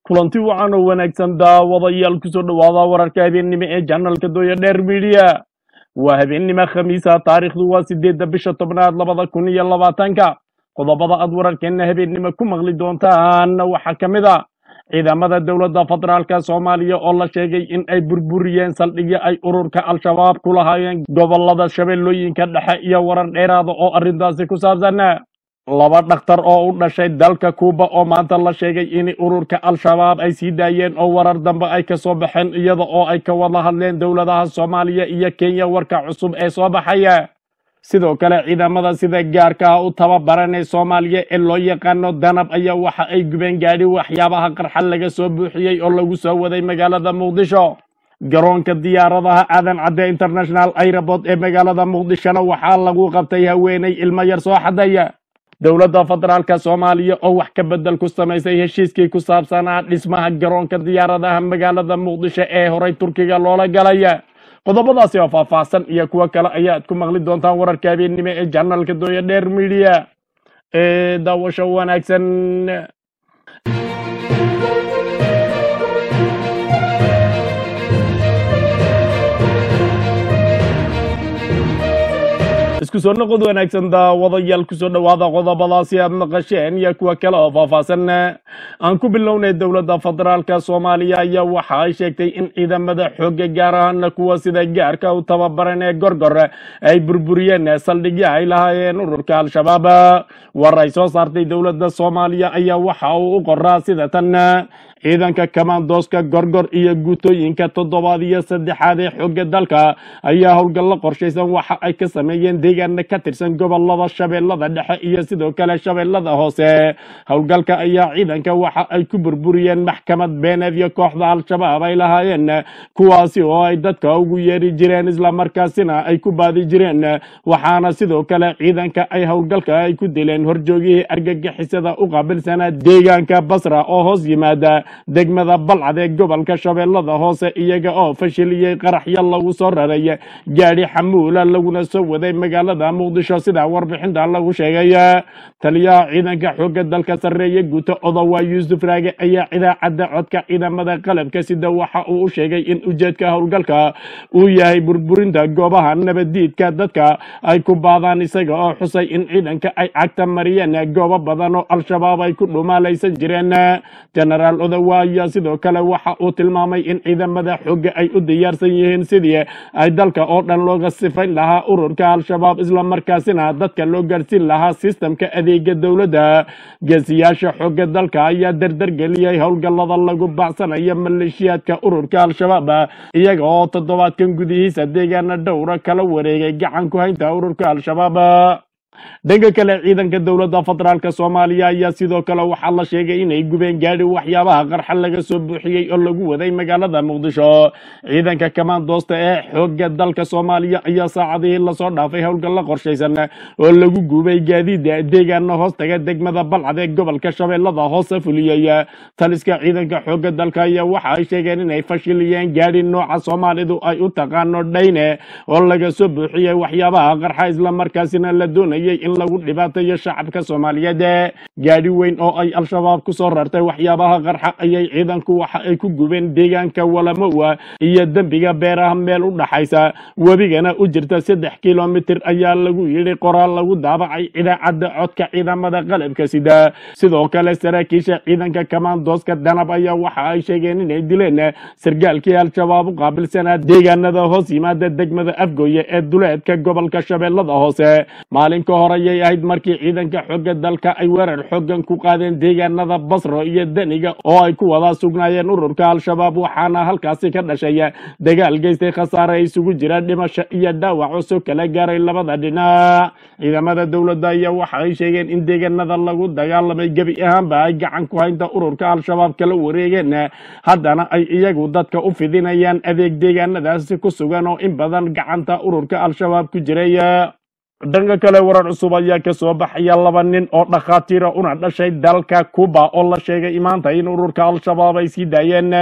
kulanti wacan oo wanaagsan daawadayaal kusoo dhowaada wararka habeennimo ee janalka dooya dheer midiya waa habeennimo khamiisa taariikhdu waa sideedda bisha tobnaad labada kun iyo labaatanka qodobada aad wararkeenna habeennimo ku maqli doontaan waxaa ka mid a ciidamada dowladda federaalka soomaaliya oo la sheegay in ay burburiyeen saldhigyo ay ururka al-shabaab ku lahaayeen gobolada shabeellooyinka dhexe iyo warar dheeraada oo arrintaasi ku saabsan laba dhakhtar oo u dhashay dalka kuuba oo maanta la sheegay in ururka al-shabaab ay sii daayeen oo warar dambe ay ka soo baxeen iyada oo ay ka wada hadleen dowladaha soomaaliya iyo kenya warka cusub ee soo baxaya sidoo kale ciidamada sida gaarka ah u tababaran ee soomaaliya ee loo yaqaano danab ayaa waxa ay gubeen gaadhi waxyaabaha qarxa laga soo buuxiyey oo lagu soo waday magaalada muqdisho garoonka diyaaradaha aadan cadde international airport ee magaalada muqdishona waxaa lagu qabtay haweeney ilmo yar soo xadaya dowladda federaalka soomaaliya oo wax ka bedel ku samaysay heshiiskii ku saabsanaa dhismaha garoonka diyaaradaha magaalada muqdisho ee horay turkiga loola galaya qodobadaasi oo faahfaahsan iyo kuwo kale ayaad ku maqli doontaan wararka habeennimo ee janalka dooya dheer midiya ee daawasho wanaagsan isku soo noqod wanaagsan daawadayaal kusoo dhowaada qodobadaasi aad maqasheen iyo kuwa kale oo faahfaahsan aan ku bilownay dowladda federaalka soomaaliya ayaa waxa ay sheegtay in ciidamada xooga gaar ahaana kuwa sida gaarka u tababaran ee gorgor ay burburiyeen saldhigyo ay lahaayeen ururka al-shabaab war ay soo saartay dowladda soomaaliya ayaa waxa uu u qoraa sida tan ciidanka kamandooska gorgor iyo guutooyinka toddobaad iyo saddexaad ee xooga dalka ayaa howlgallo qorshaysan waxa ay ka sameeyeen deegaana ka tirsan gobolada shabeellada dhexe iyo sidoo kale shabeellada hoose howlgalka ayaa ciidanka waxa ay ku burburiyeen maxkamad beeneed iyo kooxda al-shabaab ay lahaayeen kuwaasi oo ay dadka ugu yeeri jireen islamarkaasina ay ku baadi jireen waxaana sidoo kale ciidanka ay howlgalka ay ku dileen horjoogihii argagixisada u qaabilsanaa deegaanka basra oo hoos yimaada degmada balcad ee gobolka shabeellada hoose iyaga oo fashiliyey qaraxyo lagu soo raray gaadhi xamuula laguna soo waday magaalada muqdisho sida warbixinta lagu sheegay taliyaha ciidanka xoogga dalka sarreeye guuto odowa yuusuf raage ayaa idaacadda codka ciidamada qalabka sida waxa uu u sheegay in ujeedka howlgalka uu yahay burburinta goobaha nabaddiidka dadka ay ku baadaan isaga oo xusay in ciidanka ay cagta mariyeen goobo badan oo al-shabaab ay ku dhumaalaysan jireen genaraal odowa ayaa sidoo kale waxa uu tilmaamay in ciidamada xoogga ay u diyaarsan yihiin sidii ay dalka oo dhan looga sifayn lahaa ururka al-shabaab islamarkaasina dadka loo gaarsiin lahaa sistamka adeega dowladda geesiyaasha xoogga dalka ayaa dardargeliyey howlgallada lagu bacsanayo maleeshiyaadka ururka al-shabaab iyaga oo toddobaadkan gudihiisa deegaana dhowra kala wareegay gacan ku haynta ururka al-shabaab dhanka kale ciidanka dowladda federaalka soomaaliya ayaa sidoo kale waxaa la sheegay inay gubeen gaadhi waxyaabaha qarxa laga soo buuxiyey oo lagu waday magaalada muqdisho ciidanka kamandoosta ee xooga dalka soomaaliya ayaa saacadihii lasoo dhaafay howlgallo qorshaysan oo lagu gubay gaadiida deegaana hoostaga degmada balcad ee gobolka shabeellada hoose fuliyey taliska ciidanka xooga dalka ayaa waxa ay sheegeen inay fashiliyeen gaadhi nooca soomaalidu ay u taqaano dhayne oo laga soo buuxiyey waxyaabaha qarxa islamarkaasina la doonayay in lagu dhibaateeyo shacabka soomaaliyeed gaadhi weyn oo ay al-shabaab ku soo rartay waxyaabaha qarxa ayay ciidanku waxa ay ku gubeen deegaanka walamowa iyo dembiga beeraha meel u dhaxaysa webigana u jirta saddex kilomitir ayaa lagu yidhi qoraal lagu daabacay idaacadda codka ciidamada qalabka sida sidoo kale saraakiisha ciidanka kamandooska danab ayaa waxa ay sheegeen inay dileen sargaalkii al-shabaab u qaabilsanaa deegaanada hoos yimaada degmada afgooye ee duleedka gobolka shabeellada hoose maalinka hore ayay ahayd markii ciidanka xooga dalka ay weerar xoogan ku qaadeen deegaanada basro iyo deniga oo ay ku wada sugnaayeen ururka al-shabaab waxaana halkaasi ka dhashay dagaal geystay khasaare isugu jira dhimasho iyo dhaawac oo soo kala gaaray labada dhinac ciidamada dowladda ayaa waxa ay sheegeen in deegaanada lagu dagaalamay gebi ahaanba ay gacan ku haynta ururka al-shabaab kala wareegeen haddana ay iyagu dadka u fidinayaan adeeg deegaanadaasi ku sugan oo in badan gacanta ururka al-shabaab ku jiray dhanka kale warar cusub ayaa ka soo baxaya laba nin oo dhakhaatiira una dhashay dalka cuba oo la sheegay maanta in ururka al-shabaab ay sii daayeen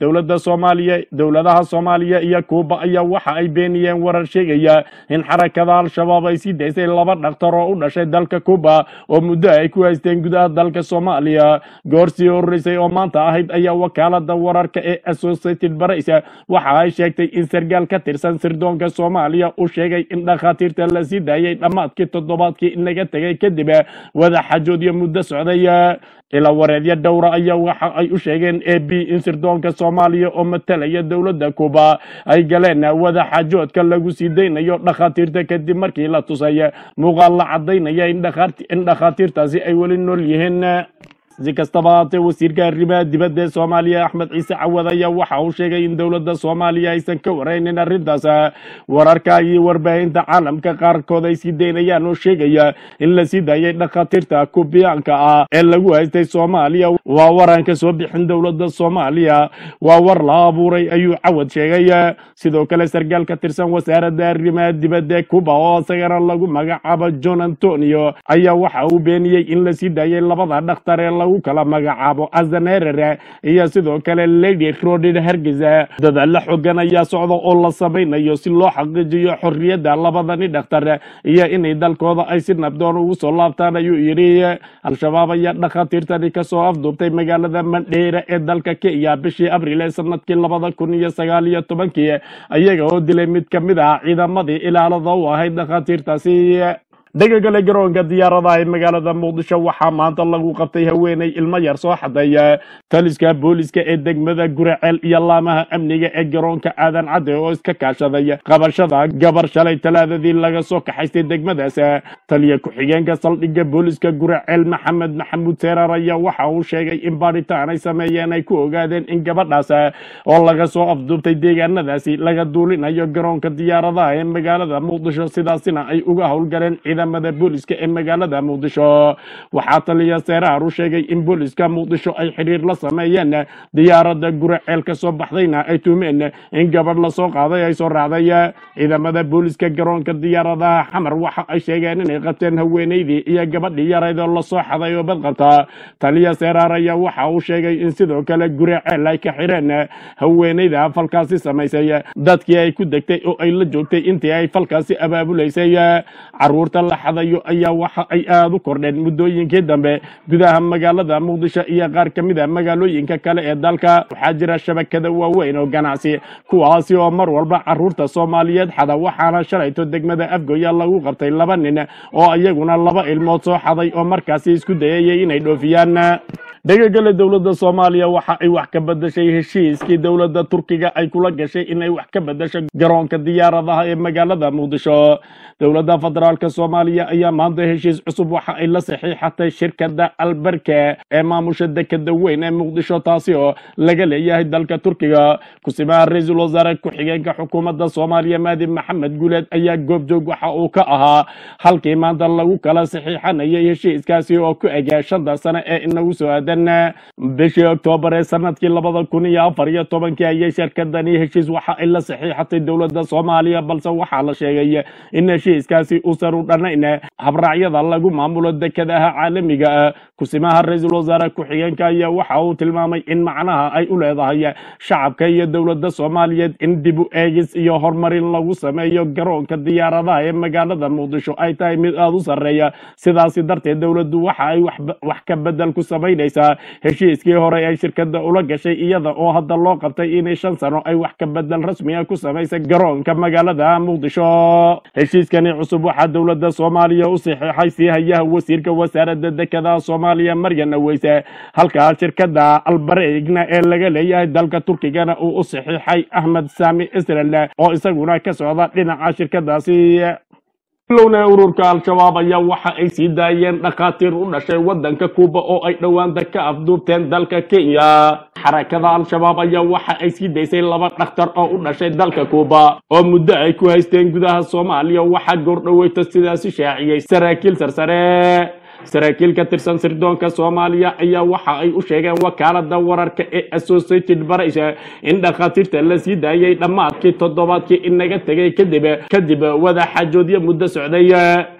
dowladda soomaaliya dowladaha soomaaliya iyo kuuba ayaa waxa ay beeniyeen warar sheegaya in xarakada al-shabaab ay sii daysay laba dhaktar oo u dhashay dalka kuuba oo muddo ay ku haysteen gudaha dalka soomaaliya goor sii horeysay oo maanta ahayd ayaa wakaalada wararka ee associated press waxa ay sheegtay in sargaal ka tirsan sirdoonka soomaaliya uu sheegay in dhakhaatiirta la sii daayay dhammaadkii toddobaadkii inaga tegay kadib wada xajoodyo muddo socday ila wareedyo dhowra ayaa waxa ay u sheegeen a b in sirdoonka soomaaliya oo matalaya dowladda kuuba ay galeen wada xajoodka lagu sii daynayo dhakhaatiirta kadib markii la tusay muuqaal la cadaynaya in dhakhaati- in dhakhaatiirtaasi ay weli nool yihiin si kastaba haatee wasiirka arrimaha dibadda ee soomaaliya axmed ciise cawad ayaa waxa uu sheegay in dowladda soomaaliya aysan ka waraynin arrintaas wararka iyo warbaahinta caalamka qaarkood ay sii daynayaan oo sheegaya in la sii daayay dhakhaatiirta kubiyaanka ah ee lagu haystay soomaaliya waa waran ka soo bixin dowladda soomaaliya waa war la abuuray ayuu cawad sheegay sidoo kale sargaal ka tirsan wasaaradda arrimaha dibadda ee cuba oo isagana lagu magacaabo john antonio ayaa waxa uu beeniyey in la sii daayay labada dhakhtar ee lagu kala magacaabo azanerer iyo sidoo kale lady rodid hargeysa dadaalla xogan ayaa socda oo la samaynayo si loo xaqiijiyo xorriyadda labadani dhakhtar iyo inay dalkooda ay si nabdoon ugu soo laabtaan ayuu yidhi al-shabaab ayaa dhakhaatiirtani kasoo afduubtay magaalada mandheera ee dalka kenya bishii abriil ee sanadkii labada kun iyo sagaal iyo tobankii ayaga oo dilay mid ka mid ah ciidamadii ilaalada u ahayd dhakhaatiirtaasi dhega kale garoonka diyaaradaha ee magaalada muqdisho waxaa maanta lagu qabtay haweeney ilmo yar soo xaday taliska booliska ee degmada guraceel iyo laamaha amniga ee garoonka aadan cadde oo iska kaashaday qabashada gabar shalay talaadadii laga soo kaxaystay degmadaas taliya ku-xigeenka saldhigga booliska guraceel maxamed maxamuud seerar ayaa waxa uu sheegay in baadhitaan ay sameeyeen ay ku ogaadeen in gabadhaas oo laga soo afduubtay deegaanadaasi laga duulinayo garoonka diyaaradaha ee magaalada muqdisho sidaasina ay uga howlgaleen ciidamada booliska ee magaalada muqdisho waxaa taliya seeraar u sheegay in booliska muqdisho ay xiriir la sameeyeen diyaaradda guraceel ka soo baxdayna ay tuumeen in gabadh lasoo qaaday ay soo raacday ciidamada booliska garoonka diyaaradaha xamar waxa ay sheegeen inay qabteen haweeneydii iyo gabadhii yarayd oo lasoo xaday oo badqabta taliya seeraar ayaa waxa uu sheegay in sidoo kale guraceel ay ka xireen haweeneyda falkaasi samaysay dadkii ay ku degtay oo ay la joogtay intii ay falkaasi abaabulaysay caruurta la xadayo ayaa waxa ay aada u kordheen muddooyinkii dambe gudaha magaalada muqdisho iyo qaar ka mid a magaalooyinka kale ee dalka waxaa jira shabakada waaweyn oo ganacsi kuwaasi oo mar walba caruurta soomaaliyeed xada waxaana shalayto degmada afgoya lagu qabtay laba nin oo iyaguna laba ilmood soo xaday oo markaasi isku dayayay inay dhoofiyaan dhegagale dowladda soomaaliya waxa ay wax ka bedeshay heshiiskii dowladda turkiga ay kula gashay inay wax ka bedesho garoonka diyaaradaha ee magaalada muqdisho dowladda federaalk soomaaliya ayaa maanta heshiis cusub waxa ay la saxiixatay shirkada alberke ee maamusha dekeda weyn ee muqdisho taasi oo laga leeyahay dalka turkiga kusimaha ra-iisul wasaare ku-xigeenka xukuumadda soomaaliya maadi maxamed guuleed ayaa goobjoog waxa uu ka ahaa halkii maanta lagu kala saxiixanayay heshiiskaasi oo ku eg shanta sane ee inagu soo aadan bishii oktoobar ee sanadkii labada kun iyo afar iyo tobankii ayay shirkadani heshiis waxa ay la saxiixatay dowladda soomaaliya balse waxaa la sheegay in heshiiskaasi uusan u dhanayn habraacyada lagu maamulo dekadaha caalamiga ah kusimaha ra-iisul wasaare ku-xigeenka ayaa waxa uu tilmaamay in macnaha ay u leedahay shacabka iyo dowladda soomaaliyeed in dib u eegis iyo horumarin lagu sameeyo garoonka diyaaradaha ee magaalada muqdisho ay tahay mid aada u sarreeya sidaasi darteed dowladdu waxa ay wax- wax ka bedel ku samaynaysaa heshiiskii hore ay shirkada ula gashay iyada oo hadda loo qabtay inay shan sano ay wax ka bedel rasmiga ku samaysay garoonka magaalada muqdisho heshiiskani cusub waxaa dowladda soomaaliya u saxiixay sii hayaha wasiirka wasaaradda dekedaha soomaaliya maryan aweyse halka shirkada albareegna ee laga leeyahay dalka turkigana uu u saxiixay ahmed saami israel oo isaguna ka socda dhinaca shirkadaasi lowna ururka al-shabaab ayaa waxa ay sii daayeen dhakhaatiir u dhashay wadanka kuuba oo ay dhowaanta ka afduubteen dalka kenya xarakada al-shabaab ayaa waxa ay sii daysay laba dhakhtar oo u dhashay dalka kuuba oo muddo ay ku haysteen gudaha soomaaliya waxaa goordhoweyta sidaasi shaaciyey saraakiil sarsare saraakiil ka tirsan sirdoonka soomaaliya ayaa waxa ay u sheegeen wakaalada wararka ee associated press in dhakhaatiirta la sii daayay dhammaadkii toddobaadkii inaga tegay kadib kadib wada xajoodyo muddo socday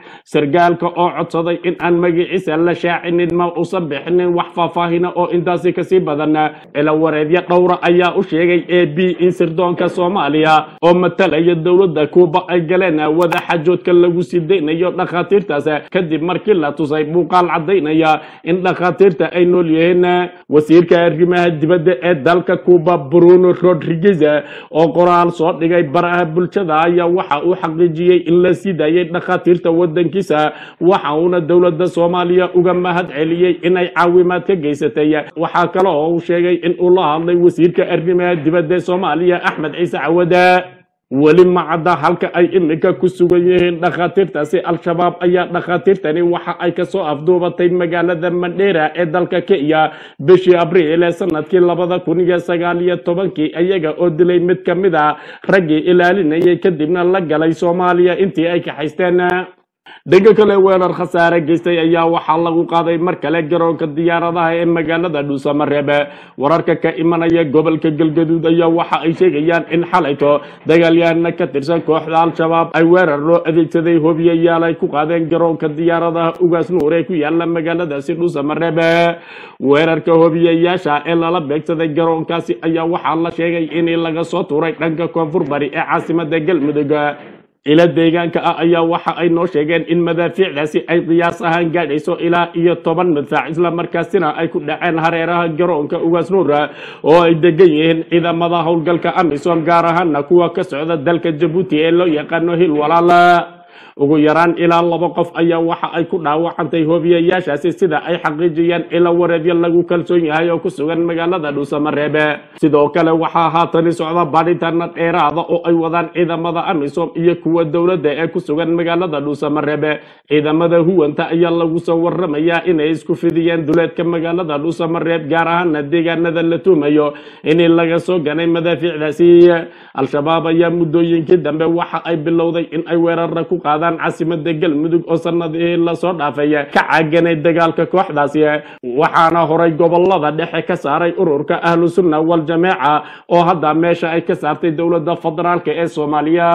sargaalka oo codsaday in aan magaciisa la shaacinin ma usan bixinin wax faahfaahina oo intaasi kasii badan cilawareedyo dhowra ayaa u sheegay a b in sirdoonka soomaaliya oo matalaya dowladda kuuba ay galeen wada xajoodka lagu sii daynayo dhakhaatiirtaas kadib markii la tusay muuqaal caddaynaya in dhakhaatiirta ay nool yihiin wasiirka arrimaha dibadda ee dalka kuuba bruno rodriguez oo qoraal soo dhigay baraha bulshada ayaa waxa uu xaqiijiyey in la sii daayay dhakhaatiirta wadankiisa waxa uuna dowladda soomaaliya uga mahad celiyey inay caawimaad ka geysatay waxaa kale oo uu sheegay in uu la hadlay wasiirka arrimaha dibadda ee soomaaliya axmed ciise cawade weli ma cadda halka ay iminka ku sugan yihiin dhakhaatiirtaasi al-shabaab ayaa dhakhaatiirtani waxa ay kasoo afduubatay magaalada mandheera ee dalka kenya bishii abriil ee sanadkii labada kun iyo sagaal iyo tobankii iyaga oo dilay mid ka mid a raggii ilaalinayay kadibna la galay soomaaliya intii ay kaxaysteen dhanka kale weerar khasaare geystay ayaa waxaa lagu qaaday mar kale garoonka diyaaradaha ee magaalada dhuusamareeb wararka ka imanaya gobolka galgaduud ayaa waxa ay sheegayaan in xalayto dagaalyahana ka tirsan kooxda al-shabaab ay weerar loo adeegsaday hobiyayaal ay ku qaadeen garoonka diyaaradaha ugaas nuur ee ku yaala magaaladaasi dhuusamareeb weerarka hobiyayaasha ee lala beegsaday garoonkaasi ayaa waxaa la sheegay in laga soo tuuray dhanka koonfur bari ee caasimada galmudug ila deegaanka ah ayaa waxa ay noo sheegeen in madaafiicdaasi ay qiyaas ahaan gaadhayso ilaa iyo toban madfaac islamarkaasina ay ku dhaceen hareeraha garoonka ugaas nuura oo ay degan yihiin ciidamada howlgalka amisom gaar ahaana kuwa ka socda dalka jabuuti ee loo yaqaano hil walaala ugu yaraan ilaa laba qof ayaa waxa ay ku dhaawacantay hobiyayaashaasi sida ay xaqiijiyeen ila wareedyo lagu kalsoon yahay oo ku sugan magaalada dhuusamareebe sidoo kale waxaa haatani socda baadhitaana dheeraada oo ay wadaan ciidamada amisom iyo kuwa dowladda ee ku sugan magaalada dhuusamareebe ciidamada huwanta ayaa lagu soo waramayaa inay isku fidiyeen duleedka magaalada dhuusamareeb gaar ahaana deegaanada la tuumayo in laga soo ganay madaafiicdaasi al-shabaab ayaa muddooyinkii dambe waxa ay bilowday in ay weerara ku qaadaan caasimada galmudug oo sanadihii lasoo dhaafay ka caaganay dagaalka kooxdaasi waxaana horay gobolada dhexe ka saaray ururka ahlu sunna wal-jameeca oo hadda meesha ay ka saartay dowladda federaalk ee soomaaliya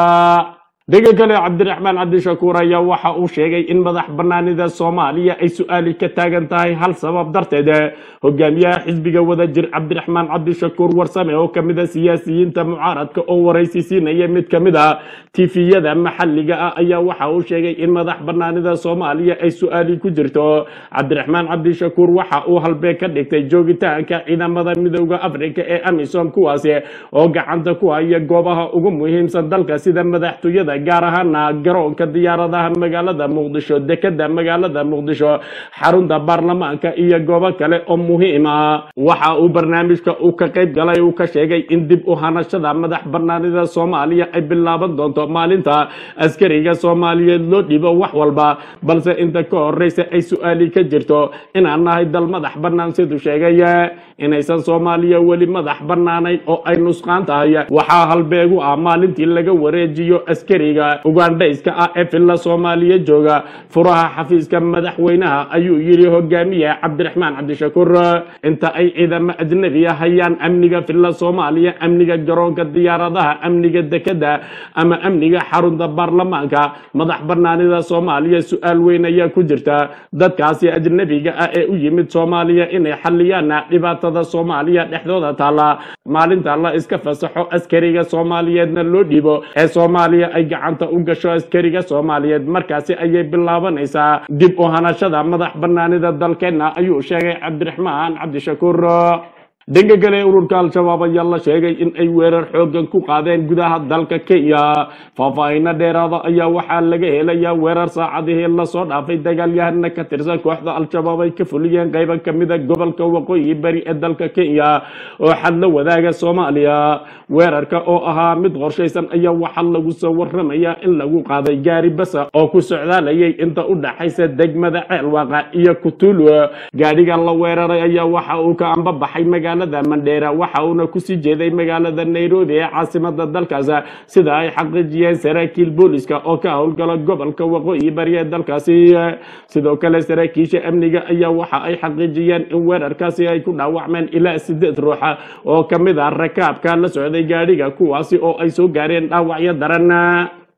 dhega kale cabdiraxmaan cabdishakuur ayaa waxa uu sheegay in madax banaanida soomaaliya ay su-aali ka taagan tahay hal sabab darteed hogaamiyaha xisbiga wadajir cabdiraxmaan cabdishakuur warsame oo kamid a siyaasiyiinta mucaaradka oo waraysi siinaya mid kamid a tifiyada maxalliga ah ayaa waxa uu sheegay in madax banaanida soomaaliya ay su-aali ku jirto cabdiraxmaan cabdishakuur waxa uu halbee ka dhigtay joogitaanka ciidamada midooda afrika ee amisom kuwaasi oo gacanta ku haya goobaha ugu muhiimsan dalka sida madaxtooyada gaar ahaana garoonka diyaaradaha magaalada muqdisho dekeda magaalada muqdisho xarunta baarlamaanka iyo goobo kale oo muhiima waxa uu barnaamijka uu ka qayb galay uu ka sheegay in dib u hanashada madax banaanida soomaaliya ay bilaaban doonto maalinta askariga soomaaliyeed loo dhibo wax walba balse inta ka horeysa ay su-aali ka jirto inaan nahay dal madax bannaan siduu sheegay inaysan soomaaliya weli madax bannaanayn oo ay nusqaan tahay waxaa halbeegu ah maalintii laga wareejiyo askariga ugandhayska ah ee filla soomaaliya jooga furaha xafiiska madaxweynaha ayuu yidhi hogaamiye cabdiraxmaan cabdishakuur inta ay ciidamo ajnabiya hayaan amniga filla soomaaliya amniga garoonka diyaaradaha amniga dekeda ama amniga xarunta baarlamaanka madax banaanida soomaaliya su-aal weyn ayaa ku jirta dadkaasi ajnabiga ah ee u yimid soomaaliya inay xaliyaan dhibaatada soomaaliya dhexdooda taala maalinta la iska fasaxo askariga soomaaliyeedna loo dhibo ee soomaaliya ay gacanta u gasho askariga soomaaliyeed markaasi ayay bilaabanaysaa dib u hanashada madax banaanida dalkeenna ayuu sheegay cabdiraxmaan cabdishakuur dhanka kale ururka al-shabaab ayaa la sheegay in ay weerar xoogan ku qaadeen gudaha dalka kenya faahfaahino dheeraada ayaa waxaa laga helayaa weerar saacadihii lasoo dhaafay dagaalyahana ka tirsan kooxda al-shabaab ay ka fuliyeen qaybo kamida gobolka waqooyi bari ee dalka kenya oo xad la wadaaga soomaaliya weerarka oo ahaa mid qorshaysan ayaa waxaa lagu soo waramayaa in lagu qaaday gaari basa oo ku socdaalayay inta u dhaxaysa degmada ceelwaaqa iyo kutulu gaadhiga la weeraray ayaa waxa uu ka ambabaxay magaalada mandheera waxa uuna kusii jeeday magaalada nairobi ee caasimada dalkaas sida ay xaqiijiyeen saraakiil booliska oo ka howlgala gobolka waqooyi bari ee dalkaasi sidoo kale saraakiisha amniga ayaa waxa ay xaqiijiyeen in weerarkaasi ay ku dhaawacmeen ilaa sideed ruuxa oo kamid ah rakaabka la socday gaadhiga kuwaasi oo ay soo gaareen dhaawacyo daran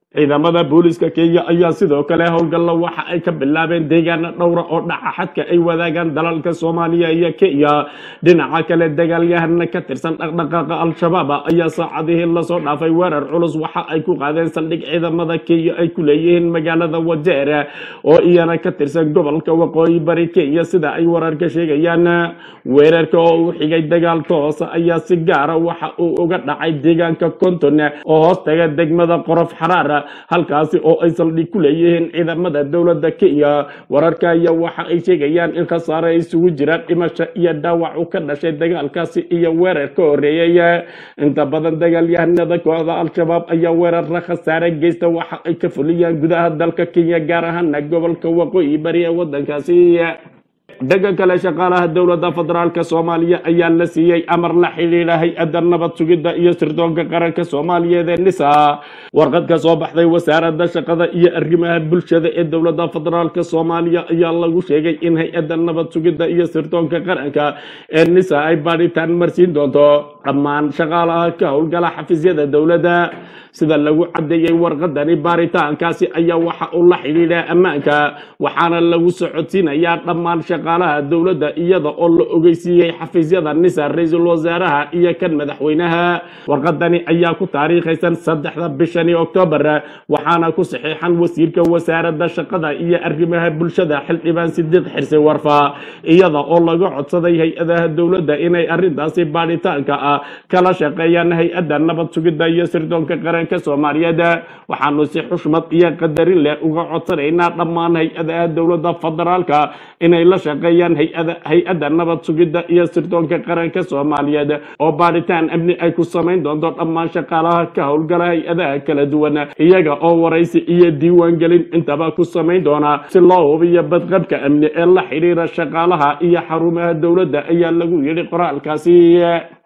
ciidamada booliska kenya ayaa sidoo kale howlgalla waxa ay ka bilaabeen deegaana dhowra oo dhaca xadka ay wadaagaan dalalka soomaaliya iyo kenya dhinaca kale dagaalyahana ka tirsan dhaqdhaqaaqa al-shabaab ayaa saacadihii lasoo dhaafay weerar culus waxa ay ku qaadeen saldhig ciidamada kenya ay ku leeyihiin magaalada wajeer oo iyana ka tirsan gobolka waqooyi bari kenya sida ay wararka sheegayaan weerarka oo u xigay dagaal toosa ayaa si gaara waxa uu uga dhacay deegaanka konton oo hoostaga degmada qorof xaraar halkaasi oo ay saldhig ku leeyihiin ciidamada dowladda kenya wararka ayaa waxa ay sheegayaan in khasaare isugu jiraan dhimasho iyo dhaawac u ka dhashay dagaalkaasi iyo weerar ka horeeyey inta badan dagaalyahanada kooxda al-shabaab ayaa weerara khasaare geysta waxa ay ka fuliyaan gudaha dalka kenya gaar ahaana gobolka waqooyi bari ee wadankaasi dhanka kale shaqaalaha dowladda federaalka soomaaliya ayaa la siiyey amar la xidhiidha hay-adda nabad sugidda iyo sirdoonka qaranka soomaaliyeed ee nisa warqad ka soo baxday wasaaradda shaqada iyo arrimaha bulshada ee dowladda federaalka soomaaliya ayaa lagu sheegay in hay-adda nabad sugidda iyo sirdoonka qaranka ee nisa ay baadhitaan marsiin doonto dhammaan shaqaalaha ka howlgala xafiisyada dowladda sida lagu caddeeyey warqadani baaritaankaasi ayaa waxa uu la xidhiidhaa ammaanka waxaana lagu socodsiinayaa dhammaan shaqaalaha dowladda iyada oo la ogeysiiyey xafiisyada nisa ra-iisul wasaaraha iyo kan madaxweynaha warqadani ayaa ku taariikhaysan saddexda bishani oktoobar waxaana ku saxiixan wasiirka wasaaradda shaqada iyo arrimaha bulshada xildhibaan sidiiq xirsi warfa iyada oo laga codsaday hay-adaha dowladda inay arrintaasi baadhitaanka ah kala shaqeeyaan hay-adda nabad sugidda iyo sirdoonka qaranka soomaaliyeed waxaanu si xushmad iyo qadarin leh uga codsanaynaa dhammaan hay-adaha dowladda federaalka inay la shaqeeyaan hay-ada hay-adda nabad sugidda iyo sirdoonka qaranka soomaaliyeed oo baadhitaan amni ay ku samayn doonto dhammaan shaqaalaha ka howlgala hay-adaha kala duwan iyaga oo waraysi iyo diiwaangelin intaba ku samayn doona si loo hubiyo badqabka amni ee la xidhiira shaqaalaha iyo xarumaha dowladda ayaa lagu yidhi qoraalkaasi